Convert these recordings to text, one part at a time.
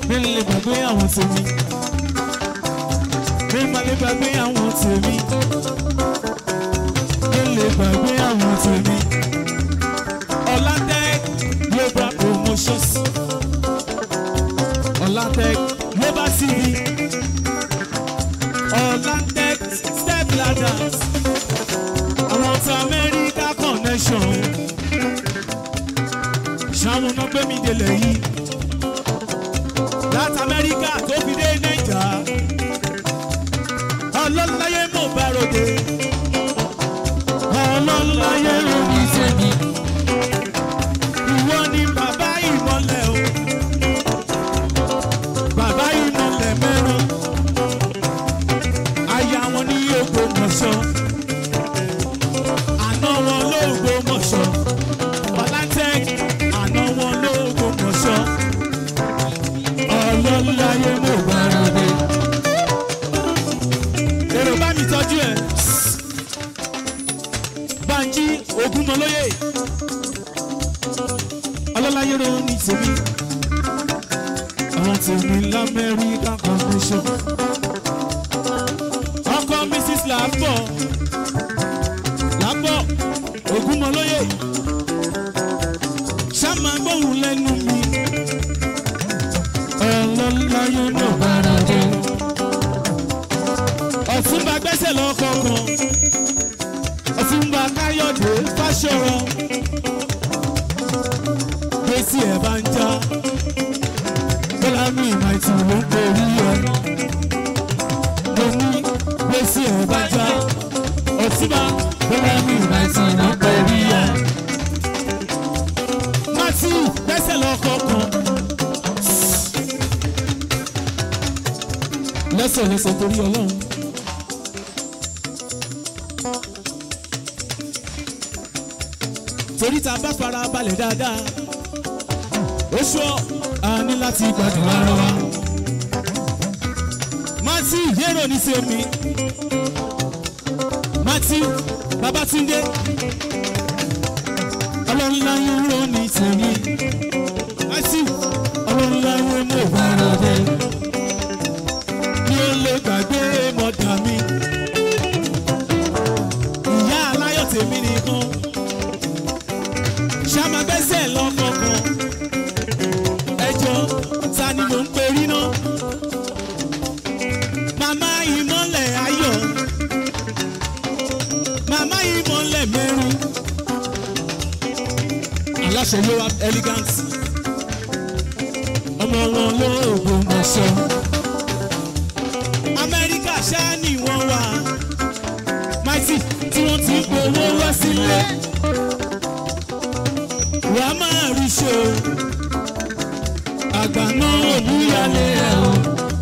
mi ò lè gbàgbé àwọn tèmi mi máa lè gbàgbé àwọn tèmi mi ò lè gbàgbé àwọn tèmi Ọlátech global promotions Ọlátech global tv Ọlátech step ladders àwọn tí America connection ṣàwọn náà gbé mi délẹ̀ yìí láti Amẹ́ríkà tó fi dé Naija ọlọ́láyé mò bá ròde ọlọ́láyé ròde sẹ́mi ìwọ ni bàbá ìmọ̀lẹ̀ o bàbá ìmọ̀lẹ̀ mẹ́rin aya wọn ní Ògbómọ̀ṣọ́ àná wọn l'Ógbómọ̀ṣọ́ Ọlátech àná wọn l'Ógbómọ̀ṣọ́ ọlọ́láyé mò bá ròde èrò bá mi tọ́jú ẹ̀ Bánjí Ògúnmọ́lóyè ọlọ́láyé ro ní tèmi àwọn tèmi lamẹ́ríkà convention ọkọ Mrs. Lápọ̀ Lápọ̀ Ògúnmọ́lóyè ṣáma gbóhùn lẹ́nu mi ọlọ́láyé mò bá ròde ọ̀túnba gbẹ́sẹ̀ lọ́kọ̀ọ̀kan ọ̀túnba káyọ̀dé fáṣọ̀rọ̀ gbèsè ẹ̀ bá ń já bọ́lá mi ìmọ̀tì ló ń borí ẹ̀ mo ní gbèsè ẹ̀ bá já ọ̀túnba bọ́lá mi ìmọ̀tì ló ń borí ẹ̀ mátì gbẹ́sẹ̀ lọ́kọ̀ọ̀kan lẹ́sẹ̀lẹ́sẹ̀ torí ọlọ́run. torí tá a bá fara balẹ̀ dáadáa ó ṣọ́ a ní láti gbàdúrà ara wa. Matthew yẹ́rọ ní sí omi Matthew Babatunde ọlọ́nlá yẹ́rọ ní tèmi Matthew ọlọ́nlá yẹ́rọ mọ̀ bára dé mi ò lè gbàgbé mọ̀dà mi ìyá aláyọ̀ tèmi nìkan ṣàmà bẹ́sẹ̀ lọ́kọ̀ọ̀kan ẹjọ́ ta ni mò ń perí náà màmá ìmọ̀lẹ̀ ayọ̀ màmá ìmọ̀lẹ̀ mẹ́rin aláṣẹ ló wá elegant ọmọ wọn ló Ògbómọ̀ṣọ́ Amẹ́ríkà ṣáá ni wọ́n wà máìtì tí wọ́n ti ń gbowó wá sílé wà á máa rí ṣe o àgbà náà ò níyàlé ẹ o.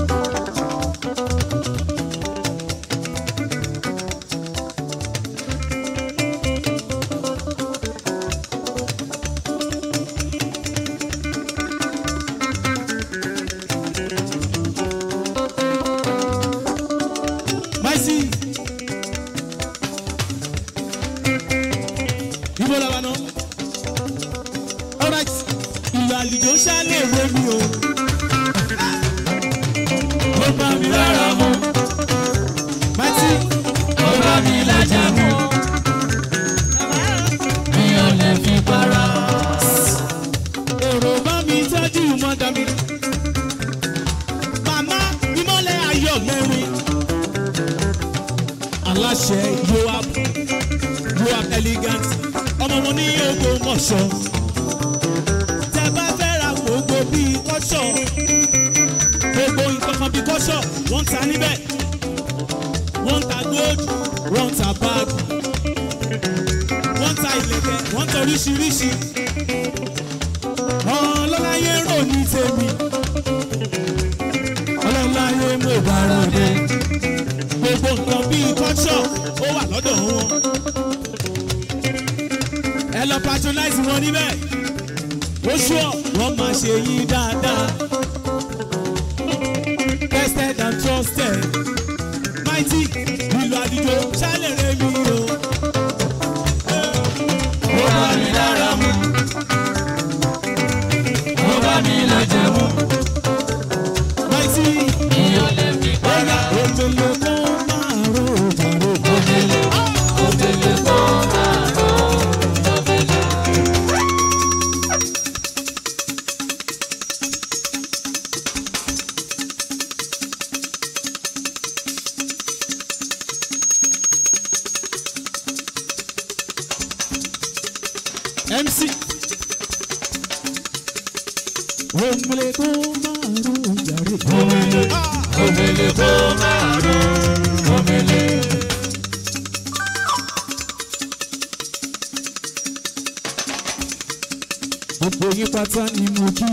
Maisi. Ibo la wa náà alright ìlú àlìjó ṣálẹ̀ ìwé mi o. ó bá mi lára mu. mátí ó bá mi lájà mu. mi ò lè fi para. èrò bá mi tọ́jú mọ́dà mi. màmá ìmọ̀lẹ̀ ayọ̀ mẹ́rin. aláṣẹ yoab yoab elegant ọmọ wọn ní Ògbómọ̀ṣọ́ tẹ bá fẹ́ ra gbogbo bíi kọ́ṣọ̀ gbogbo nǹkan kan bíi kọ́ṣọ̀ wọ́n ń ta níbẹ̀ wọ́n ń ta gold wọ́n ń ta bag wọ́n ń ta ìlẹ̀kẹ̀ wọ́n ń ta oríṣiríṣi ọlọ́láyé rò ní tèmi ọlọ́láyé mo bá ròde gbogbo nǹkan bíi kọ́ṣọ̀ ó wà lọ́dọ̀ wọn ẹ lọ patronize wọn níbẹ̀ ó ṣọ́ wọ́n máa ṣe yín dáadáa. tested and trusted mighty ìlú àdìjọ ṣálẹ̀ rẹ̀ mi o. ó bá mi lára mu ó bá mi lẹ́jẹ̀ mu mc omele kó máa ro jàre. omele omele kó máa ro omele. gbogbo yín pátá ni mo kí.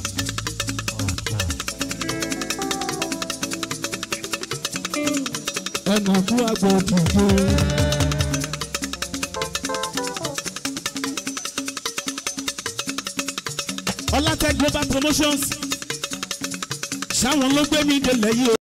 ẹnà kú àgbọ̀ dìde. ọlátẹ global promotions ṣáwọn ló gbé mi délẹ̀ yìí o.